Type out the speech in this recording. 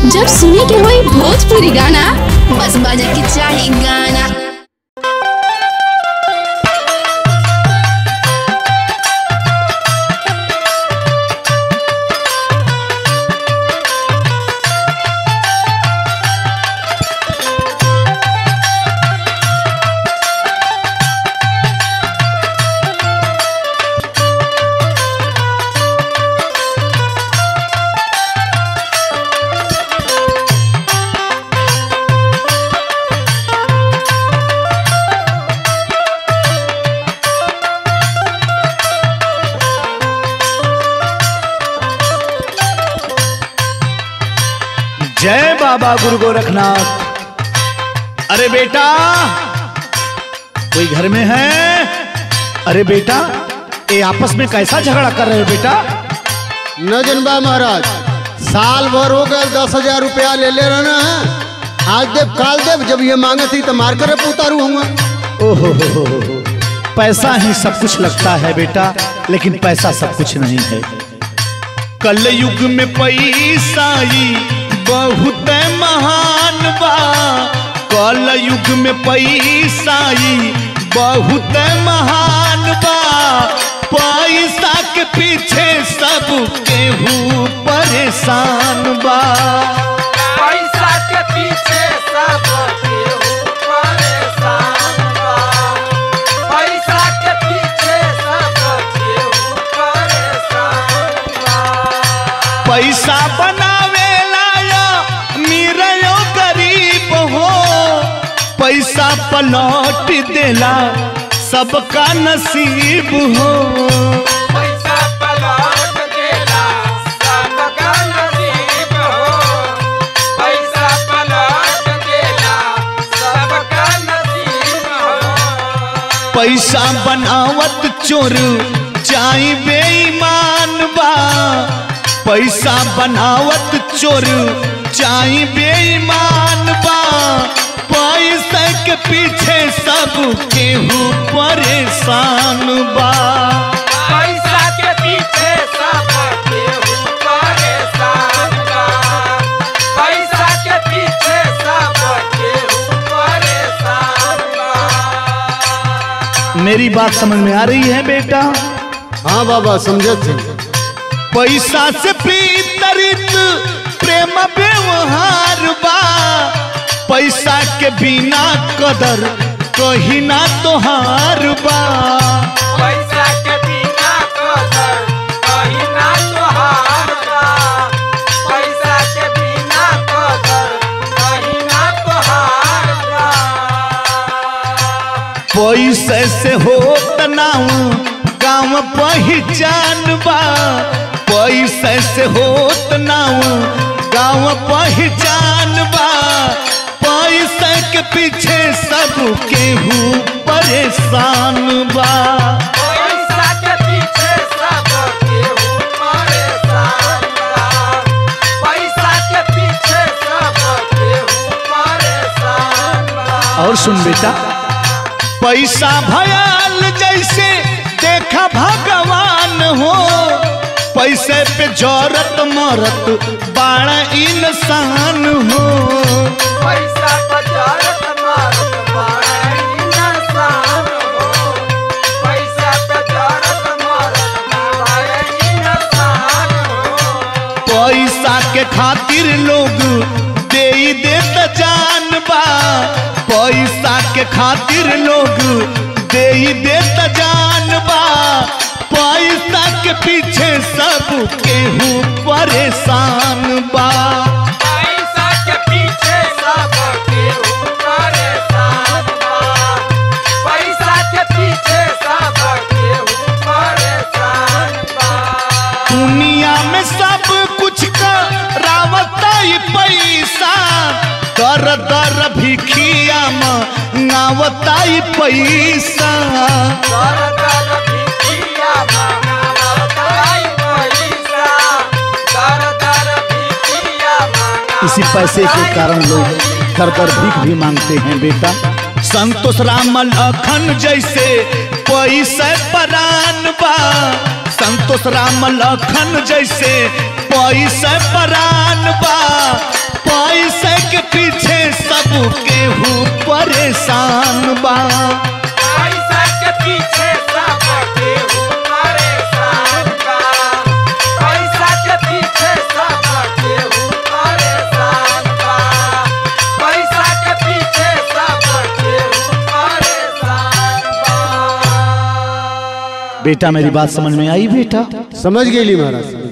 जब सुने के होई भोजपुरी गाना बस बजे के चाही गाना जय बाबा गुरु गोरखनाथ अरे बेटा कोई घर में है अरे बेटा ये आपस में कैसा झगड़ा कर रहे हो बेटा न जनबा महाराज साल भर हो गए दस हजार रुपया ले ले रहना है आज देव काल देव जब ये मांगे थी तो मार कर उतारू हूँ ओहो हो हो हो हो। पैसा ही सब कुछ लगता है बेटा लेकिन पैसा सब कुछ नहीं है कल युग में पैसा ही बहुत महान बा कल युग में पैसा ही बहुत महान बा पैसा के पीछे सब केहू परेशान बा पैसा के पीछे सब केहू परेशान बा पैसा के पीछे सब केहू परेशान बा पैसा बनावेला या मीरयो गरीब हो पैसा पलौट देला सबका नसीब हो पैसा पलट देला सबका नसीब हो पैसा पलट देला सबका नसीब हो पैसा बनावत चोर चाहे बेईमान बा पैसा बनावत चोर चाहे बेईमान बा पैसा के पीछे सब केहू परेशान बा पैसा के पीछे सब केहू परेशान बा पैसा के पीछे सब केहू परेशान बा मेरी बात समझ में आ रही है बेटा हाँ बाबा समझे थे पैसा से प्रीतरित प्रेम व्यवहार बा पैसा के बिना कदर कहीं ना तोहार बा पैसा के बिना कदर कहीं ना तोहार बा पैसा के बिना कदर कहीं ना तोहार बा पैसे से होत नाऊ गाँव पहचान बा पैसे से होत नाऊ गाँव पहचान बा पैसे के पीछे सब केहू परेशान बा पैसा के पीछे सब केहू परेशान बा पैसा के पीछे सब केहू परेशान बा और सुन बेटा पैसा भयाल जैसे देखा भगवान हो पैसे पे जौरत मरत बाड़ा इंसान हो पैसा बजारत मारत बाड़ा इंसान हो पैसा बजारत मारत बाड़ा इंसान हो पैसा के खातिर लोग दे ही देत जान बा पैसा के खातिर लोग दे ही देत जान बा पैसा के पीछे सब केहू परेशान बा पैसा के पीछे सब केहू परेशान बा पैसा के पीछे सब केहू परेशान बा दुनिया में सब कुछ का रावता ही पैसा दर दर भिखिया मंगावता ही पैसा दर दर भिखिया मंगावताई पैसा दर दर भिखिया इसी पैसे के कारण लोग दर दर भीख भी मांगते हैं बेटा संतोष राम लखन जैसे पैसे परान बा संतोष राम लखन जैसे पैसे परान बा परेशान बा पैसा के पीछे सब केहू परेशान बा पैसा के पीछे सब केहू परेशान बा पैसा के पीछे सब केहू परेशान बा बेटा मेरी बात समझ में आई बेटा समझ गेली महाराज